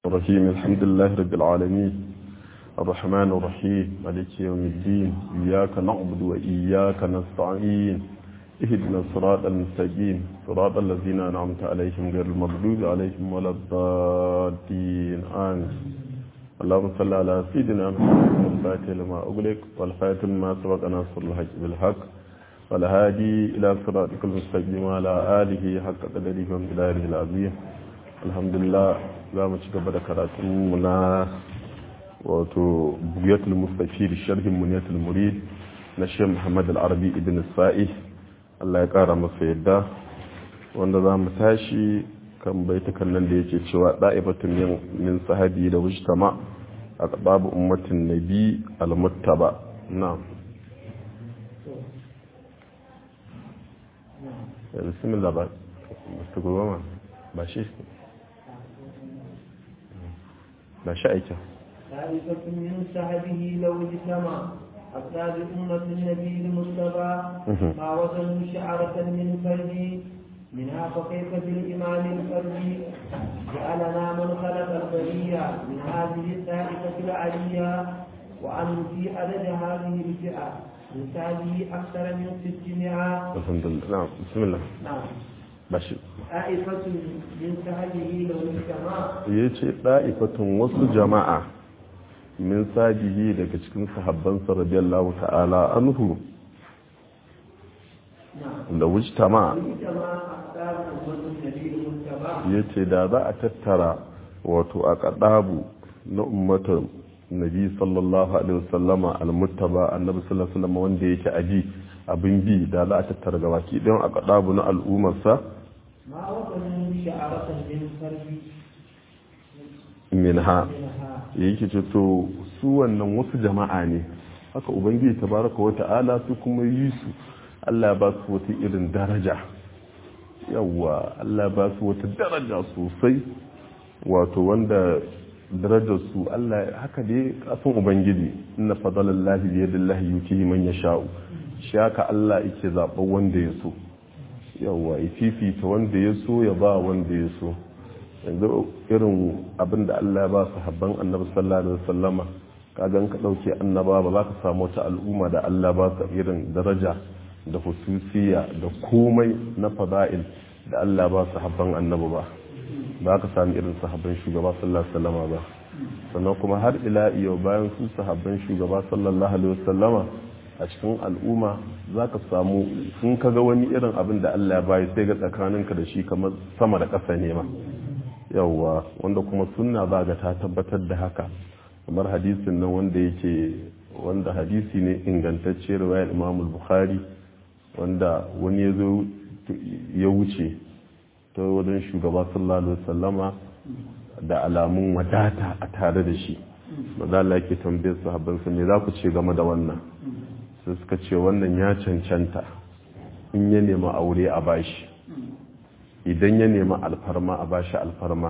الرحيم الحمد لله رب العالمين الرحمن الرحيم مالك يوم الدين إياك نعبد وإياك نستعين اهدنا الصراط المستقيم صراط الذين أنعمت عليهم غير المغضوب عليهم ولا الضالين آمين اللهم صل على سيدنا محمد الفاتح لما أغلق والخاتم ما سبق ناصر الحق بالحق والهادي إلى صراطك المستقيم وعلى آله حق قدره ومقداره العظيم الحمد لله za mu ci gaba da karatunmu na wato bugiyatul mustafir sharhin muniyatul murid na shehu muhammad al-arabi ibn sa'i Allah ya kara masa yadda wanda za mu tashi kan baitukan nan da yake cewa da'ifatun min sahabi da wujtama a babu ummatin nabi al-muttaba na'am bismillah ba mustaqbama ba shi لا شأيك ثالثة من سحبه لو اجتمع أفراد أمة النبي المصطفى ما وزنوا شعرة من فرجي منها فكيف بالإمام الفردي جعلنا من خلق البرية من هذه الطائفة العلية وأن في عدد هذه الفئة من هذه أكثر من 600 الحمد لله نعم بسم الله نعم bashi طائفة من سحبه لو اجتمع ya ce ɗa'ifatun wasu jama'a min sajihi daga cikin sahabbansa radiyallahu ta'ala anhu نعم da wujtama اجتمع أفراد أمة النبي المصطفى ya ce da za a tattara wato a ƙaɗabu na ummatar nabi sallallahu alaihi wasallama almuttaba annabi sallallahu alaihi wasallama wanda yake aji abin bi da za a tattara gabaki ɗayan a ƙaɗabu na al'ummarsa ما وصلوا شعرة من فرد minha منها yake ce to su wannan wasu jama'a ne haka ubangiji tabaraka wa ta'ala su kuma yi su Allah ba su wata irin daraja yawa Allah ba su wata daraja sosai wato wanda darajar su Allah haka dai kasan ubangiji inna fadalallahi bi yadillahi yutihi man yasha'u shi haka Allah yake zaɓar wanda ya so yawa ya fifita wanda ya so ya ba wanda ya so yanzu irin abin da Allah ya ba su habban annabi sallallahu alaihi wasallama kagan ka dauke annaba ba za ka samu wata al'umma da Allah ba su irin daraja da hususiya da komai na fada'il da Allah ba su habban annabi ba ba ka sami irin sahabban shugaba sallallahu alaihi wasallama ba sannan kuma har ila yau bayan su sahabban shugaba sallallahu alaihi wasallama a cikin al'umma za ka samu sun kaga wani irin abin da Allah ya bayi sai ga tsakaninka da shi kamar sama da ƙasa ne ma yawwa wanda kuma sunna za ga ta tabbatar da haka kamar hadisin nan wanda yake wanda hadisi ne ingantacce riwayar Imam Bukhari wanda wani ya zo ya wuce ta wajen shugaba sallallahu alaihi wasallama da alamun wadata a tare da shi maza Allah yake tambayar sahabbansa me za ku ce game da wannan sai suka ce wannan ya cancanta in ya nema aure a bashi idan ya nema alfarma a bashi alfarma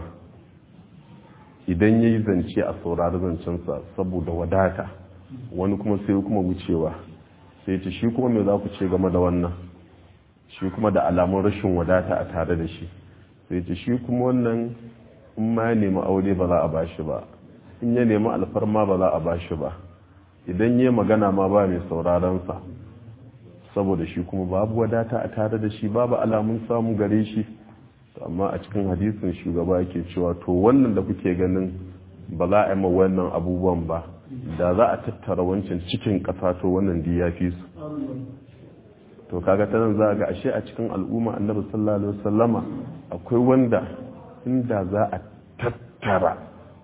idan ya yi zance a saurari zancensa saboda wadata wani kuma sai kuma wucewa sai ce shi kuma me za ku ce game da wannan shi kuma da alamun rashin wadata a tare da shi sai ce shi kuma wannan in ma ya nemi aure ba za a bashi ba in ya nemi alfarma ba za a bashi ba idan ya magana ma ba mai saurarensa saboda shi kuma babu wadata a tare da shi babu alamun samu gare shi amma a cikin hadisin shugaba yake cewa to wannan da kuke ganin ba za a yi ma wannan abubuwan ba da za a tattara wancan cikin ƙasa to wannan da ya fi su to kaga ta nan za ga ashe a cikin al'umma annabi sallallahu alaihi wasallama akwai wanda inda za a tattara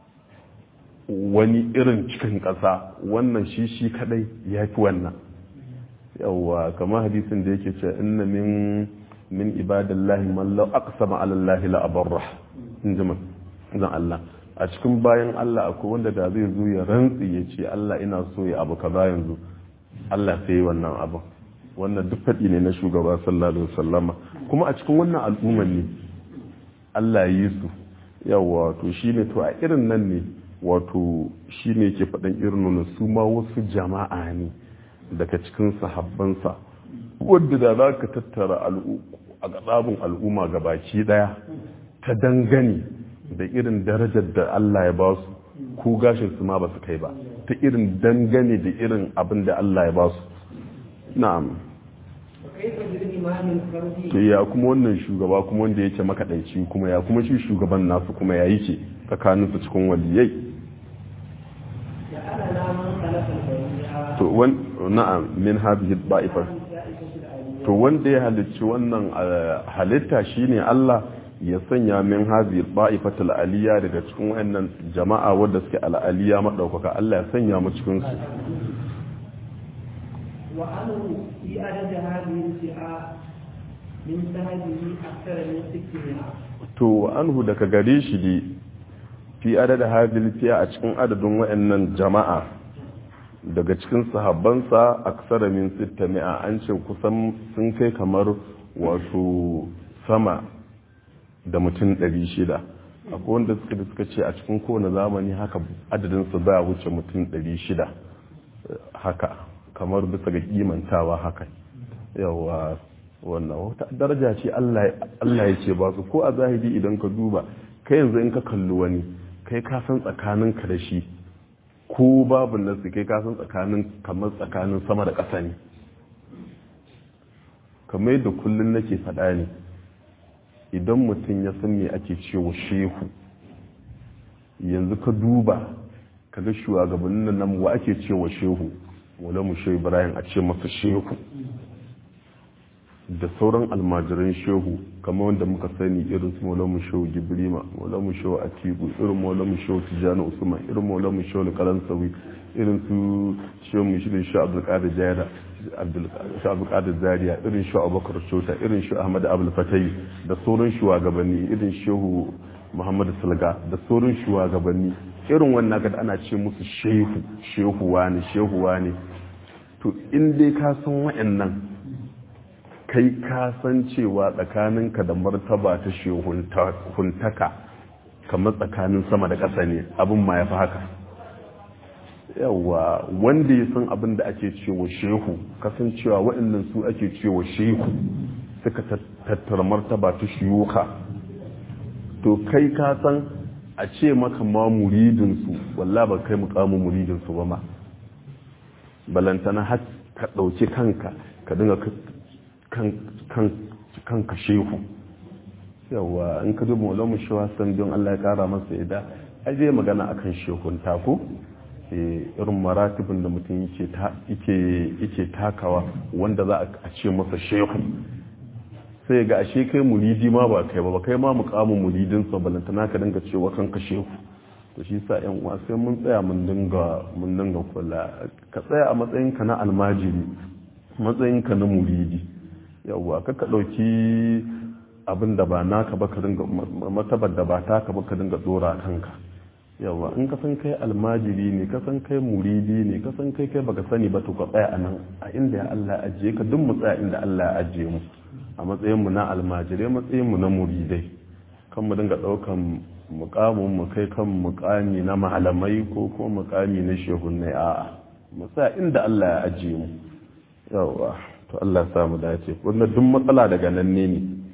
wani irin cikin ƙasa wannan shi shi kadai ya fi wannan yawwa kamar hadisin da yake ce inna min min ibadallahi man law aqsama ala allahi la abarra in ji zan Allah a cikin bayan Allah akwai wanda da zai zo ya rantsi ya ce Allah ina so ya abu kaza yanzu Allah sai wannan abu wannan duk faɗi ne na shugaba sallallahu alaihi wasallama kuma a cikin wannan al'umman ne Allah yi su yawa to shine to a irin nan ne wato shi ne ke faɗin irin nuna su ma wasu jama'a ne daga cikin sahabbansa wadda da za ka tattara a gaɗabin al'umma ga baki ɗaya ta dangane da irin darajar da Allah ya ba su ko gashin su ma ba su kai ba ta irin dangane da irin abin da Allah ya ba su na'am وكيف بالإمام الفردي to ya kuma wannan shugaba kuma wanda yake makaɗaici kuma ya kuma shi shugaban nasu kuma ya yi ce tsakanin su cikin waliyai جعلنا من خلق البرية to wan na'am min hadhihi da'ifar to wanda ya halicci wannan uh, halitta shine Allah ya sanya min hadhihi da'ifatul aliyya daga cikin wayannan jama'a wanda suke al'aliyya madaukaka Allah ya sanya mu cikin su وأنه في عدد هذه الفئة من سهله أكثر من 600 to anhu daga gare shi ne fi adada hadhihi fiya a cikin adadin wayannan jama'a daga cikin sahabbansa aksara min 600 an ce kusan sun kai kamar wato sama da mutum 600 akwai wanda suka da suka ce a cikin kowane zamani haka adadinsu za a wuce mutum 600 haka kamar bisa ga kimantawa haka yawa wannan wata daraja ce Allah ya ce ba su ko a zahiri idan ka duba kai yanzu in ka kalli wani kai ka san tsakaninka da shi ko babu nasu kai ka san tsakanin kamar tsakanin sama da ƙasa ne kamar yadda kullum nake faɗa ne idan mutum ya san me ake cewa shehu yanzu ka duba ka ga shugabannin nan wa ake cewa shehu wala mu shehu ibrahim a ce masa shehu da sauran almajiran shehu kamar wanda muka sani irin su maulamu shehu gibrima maulamu shehu atiku irin maulamu shehu tijjani usman irin maulamu shehu kalansawi irin su shehu mushirin shehu abdulkadir jayara shehu abdulkadir zaria irin shehu abubakar shota irin shehu ahmad abul fatayi da sauran shugabanni irin shehu muhammad salga da sauran shugabanni irin wannan ga ana ce musu shehu shehu wani shehu wani to in dai ka san wa'annan kai ka san cewa tsakaninka da martaba ta shehuntaka kamar tsakanin sama da ƙasa ne abin ma ya fi haka yawa wanda ya san abin da ake cewa shehu kasancewa waɗannan su ake cewa shehu suka tattara martaba ta shiyuka to kai ka san a ce maka ma muridinsu walla ba kai mukamin muridinsu ba ma balantana har ka ɗauki kanka ka dinga kanka shehu yawa in ka duba wala mu shawa san don Allah ya kara masa ida aje magana akan shehun tako irin maratibin da mutum yake takawa wanda za a ce masa shehu sai ga ashe kai muridi ma ba kai ba ba kai ma mukamin muridin sa balantana ka dinga cewa kanka shehu to shi sa yan uwa sai mun tsaya mun dinga mun dinga kula ka tsaya a matsayinka na almajiri matsayinka na muridi yawwa kaka ɗauki abin da ba naka ba ka dinga matabar da ba taka ba ka dinga dora kanka yawwa in ka san kai almajiri ne ka san kai muridi ne ka san kai kai baka sani ba to ka tsaya a nan a inda ya Allah ya ajiye ka duk mu tsaya inda Allah ya ajiye mu a matsayin mu na almajirai matsayin mu na muridai kan mu dinga ɗaukan mukamin mu kai kan mukami na malamai ko kuma mukami na shehunnai a'a mu tsaya inda Allah ya ajiye mu yawwa to Allah samu dace wannan duk matsala daga nan ne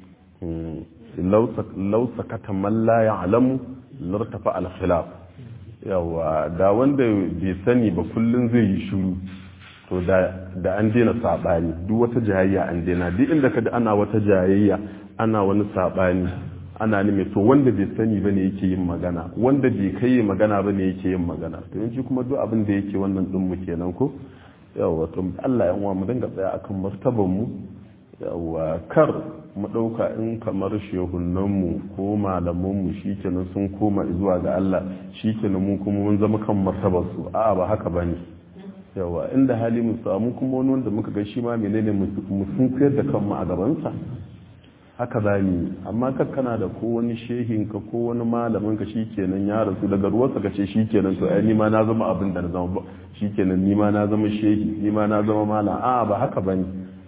ne lau sakata man la ya'lamu lartafa al-khilaf yawa da wanda bai sani ba kullun zai yi shiru to da da an daina sabani duk wata jayayya an daina duk inda ka ana wata jayayya ana wani sabani ana nime to wanda bai sani bane yake yin magana wanda bai kai magana bane yake yin magana to yanzu kuma duk abin da yake wannan din mu kenan ko yawa to Allah ya uwa mu dinga tsaya akan martaban mu yawa kar mu dauka in kamar shehunan mu ko malaman mu shikenan sun koma zuwa ga Allah shikenan mu kuma mun zama kan martabar su a'a ba haka bane yawa inda hali mu samu kuma wani wanda muka ga shi ma menene mu sun koyar da kanmu a gaban sa haka za mu amma kakkana da ko wani shehin ka ko wani malamin ka shikenan ya rasu daga ruwansa ka ce shikenan to ai nima na zama abin da na zama ba shikenan nima na zama shehi nima na zama malam a ba haka bane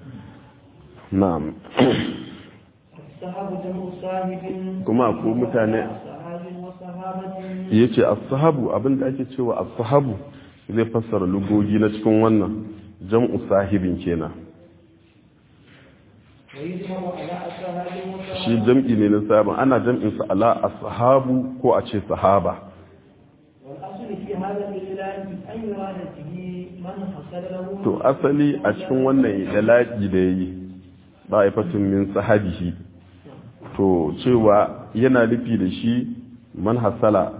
na'am kuma ko mutane yace as-sahabu abin da ake cewa as-sahabu zai fassara lugogi na cikin wannan jam'u sahibin kenan ويجمع على أصحاب shi jam'i ne na sahaban ana jam'in sa ala ashabu ko a ce sahaba والأصل في هذا الإعلان أن يراد به من حصل له to asali a cikin wannan yalaki da yayi ba'ifatun min sahabihi to cewa yana nufi da shi man hasala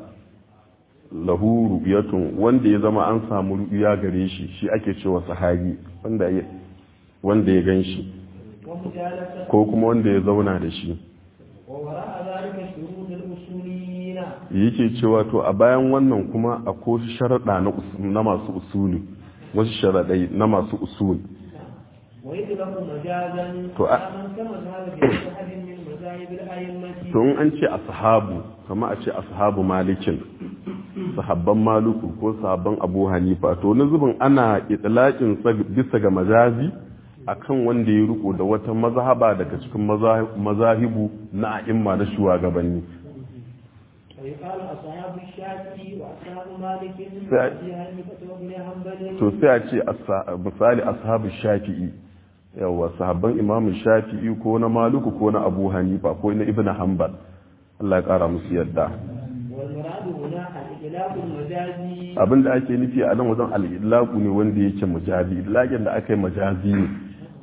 lahu ru'yatun wanda ya zama an samu ru'ya gare shi shi ake cewa sahabi wanda ya wanda ya ganshi ومجالسة ko kuma wanda ya zauna da shi ووراء ذلك شروط الأصوليين yake cewa to a bayan wannan kuma akwai sharaɗa na us- na masu usuli wasu sharaɗai na masu usul ويطلق مجازا تو أ- على من كما ذهب بمذهب من مذاهب الأئمة to in an ce ashabu kama a ce ashabu malikin sahabban maluku ko sahabban abu hanifa to na zubin ana itlaqin sa bisa ga majazi akan wanda ya riko da wata mazhaba daga cikin maza- mazahibu na a'imma na shugabanni ويقال أصحاب الشافعي وأصحاب مالك ف- وأبي حنيفة وابن حنبل to sai a ce asa- misali ashabu shafi'i yawa sahabban imamu shafi'i ko na maluku ko na abu hanifa ko na ibn hanbal Allah ya kara musu yadda والمراد هنا الإطلاق المجازي abinda ake nufi a nan wajen al'ilaku ne wanda yake majazi ilaƙin da aka yi majazi ne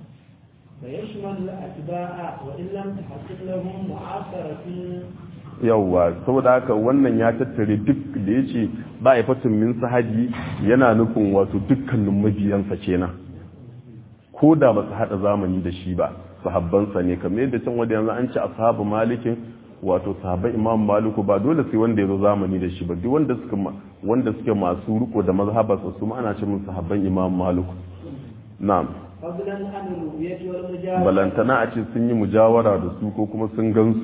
فيشمل الأتباع وإن لم تحصل لهم معاصرة yawwa saboda haka wannan ya tattare duk da ya ce ba a fatin min sahaji yana nufin wato dukkanin mabiyansa kenan ko da ba su haɗa zamani da shi ba sahabbansa ne kamar yadda can wadda yanzu an ce ashabu malikin wato sahabban imam maliku ba dole sai wanda ya zo zamani da shi ba duk wanda suka ma- wanda suke masu riko da mazhabarsa su ma ana ce mun sahabban imam maliku na'am فضلا عن الرؤية والمجاورة balantana a ce sun yi mujawara da su ko kuma sun gansu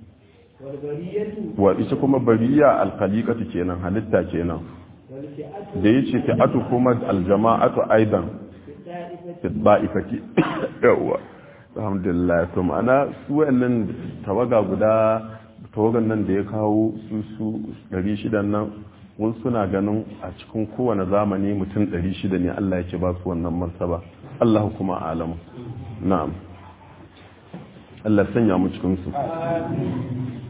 والبرية wa ita kuma bariya alkhaliqatu kenan halitta kenan والفئة da yace fi'atu kuma aljama'atu aidan الدائفة fi ba'ifati yawa alhamdulillah to ma'ana su wayannan tawaga guda tawagan nan da ya kawo su su 600 nan wasu suna ganin a cikin kowane zamani mutum 600 ne Allah yake ba su wannan martaba Allah kuma alamu na'am Allah sanya mu cikin su